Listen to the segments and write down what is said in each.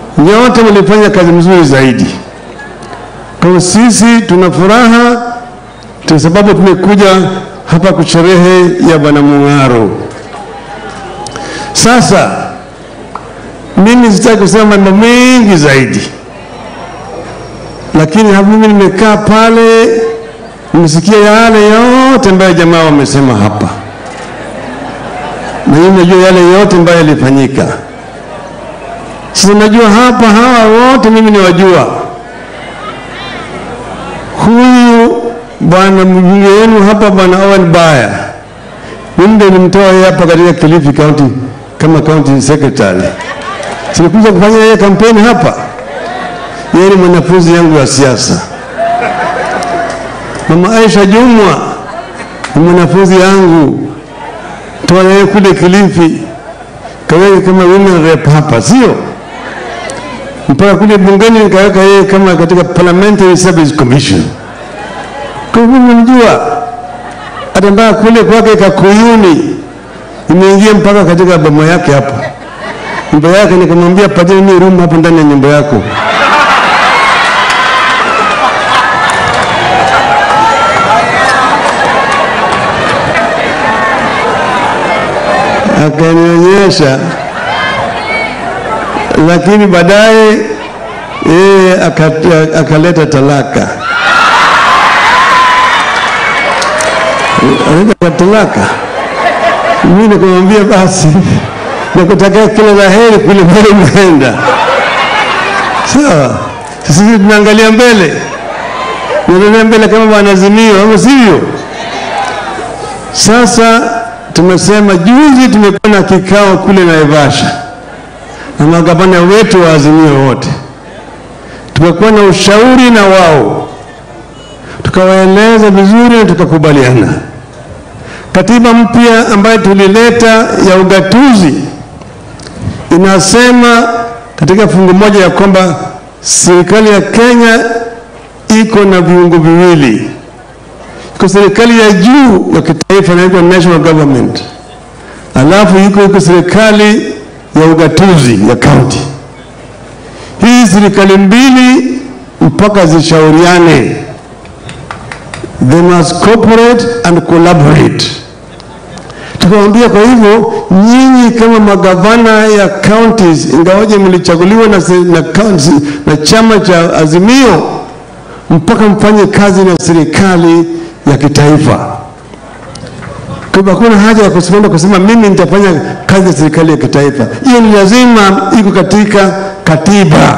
nyote mlifanya kazi mzuri zaidi. Kwa hiyo sisi tuna furaha kwa sababu tumekuja hapa kusherehe ya Bwana Mung'aro. Sasa mimi sitaki kusema mambo mengi zaidi, lakini hapo mimi nimekaa pale, nimesikia yale yote ambayo jamaa wamesema hapa, na mimi najua yale yote ambayo yalifanyika. Sasa najua hapa hawa wote mimi niwajua. Huyu bwana mbunge wenu hapa, bwana Owen Baya, mimi ndio nimtoa yeye hapa katika Kilifi County kama county secretary. Silikuja kufanya yeye kampeni hapa. Yeye ni mwanafunzi yangu wa siasa. Mama Aisha Jumwa ni mwanafunzi yangu, toa yeye kule Kilifi kaweke kama women rep hapa, sio mpaka kule bungeni nikaweka yeye kama katika Parliamentary Service Commission. Kwa hivyo mnamjua, hata mpaka kule kwake Kakuyuni imeingia mpaka katika boma yake hapa nyumba yake, nikamwambia pateni mimi room hapo ndani ya nyumba yako. Akanionyesha, lakini baadaye yeye aka- akaleta talaka, aleta talaka. Mimi nikamwambia basi nakutakia kila la heri kule mbele unaenda. Sawa, sisi tunaangalia mbele, tunaangalia mbele kama wanazimio, ama sivyo? Sasa tumesema juzi, tumekuwa na kikao kule Naivasha na magavana wetu wa Azimio wote, tumekuwa na ushauri na wao, tukawaeleza vizuri na tukakubaliana katiba mpya ambayo tulileta ya ugatuzi inasema katika fungu moja ya kwamba serikali ya Kenya iko na viungo viwili. Iko serikali ya juu ya kitaifa inaitwa national government, alafu iko iko serikali ya ugatuzi ya county. Hii serikali mbili mpaka zishauriane, they must cooperate and collaborate tukamwambia kwa hivyo nyinyi kama magavana ya counties ingawaje mlichaguliwa na, se- na, counties, na chama cha Azimio mpaka mfanye kazi na serikali ya kitaifa. Kwa hivyo hakuna haja ya kusimama kusema mimi nitafanya kazi na serikali ya kitaifa. Hiyo ni lazima iko katika katiba,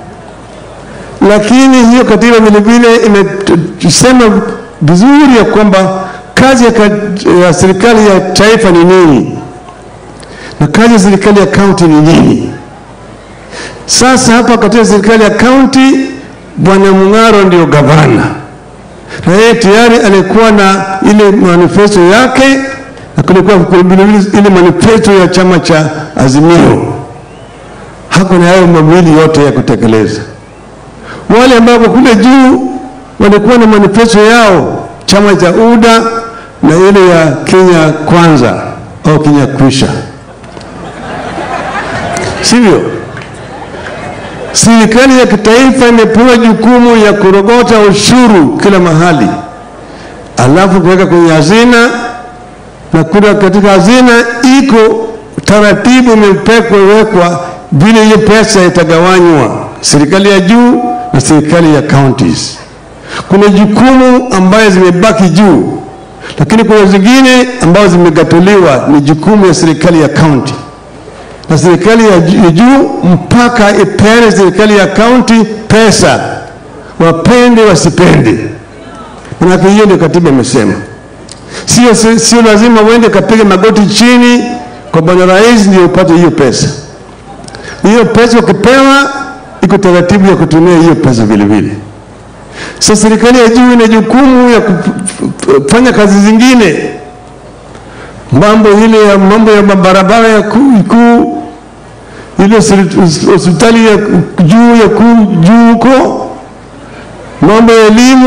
lakini hiyo katiba vilevile imesema vizuri ya kwamba kazi ya, ka- ya serikali ya taifa ni nini na kazi ya serikali ya kaunti ni nini. Sasa hapa katika serikali ya kaunti, Bwana Mung'aro ndio gavana, na yeye tayari alikuwa na ile manifesto yake na kulikuwa vilevile ile manifesto ya chama cha Azimio. Hako na hayo mawili yote ya kutekeleza. Wale ambao wako kule juu walikuwa na manifesto yao, chama cha UDA na ile ya Kenya Kwanza au Kenya Kwisha, sivyo? Serikali ya kitaifa imepewa jukumu ya kurogota ushuru kila mahali, alafu kuweka kwenye hazina, na kura katika hazina iko taratibu imepekwa wekwa vile hiyo pesa itagawanywa, serikali ya juu na serikali ya counties. Kuna jukumu ambayo zimebaki juu, lakini kuna zingine ambazo zimegatuliwa, ni jukumu ya serikali ya county na serikali ya ju- ya juu mpaka ipeane serikali ya kaunti pesa, wapende wasipende. Manake hiyo ndio katiba imesema. Sio, sio, sio lazima uende kapige magoti chini kwa bwana rais ndio upate hiyo pesa. Hiyo pesa ukipewa, iko taratibu ya kutumia hiyo pesa vile vile. Sasa serikali ya juu ina jukumu ya kufanya kazi zingine mambo ile ya mambo ya barabara ya kuu kuu, ile seri- hospitali ya juu ya kuu juu huko, mambo ya elimu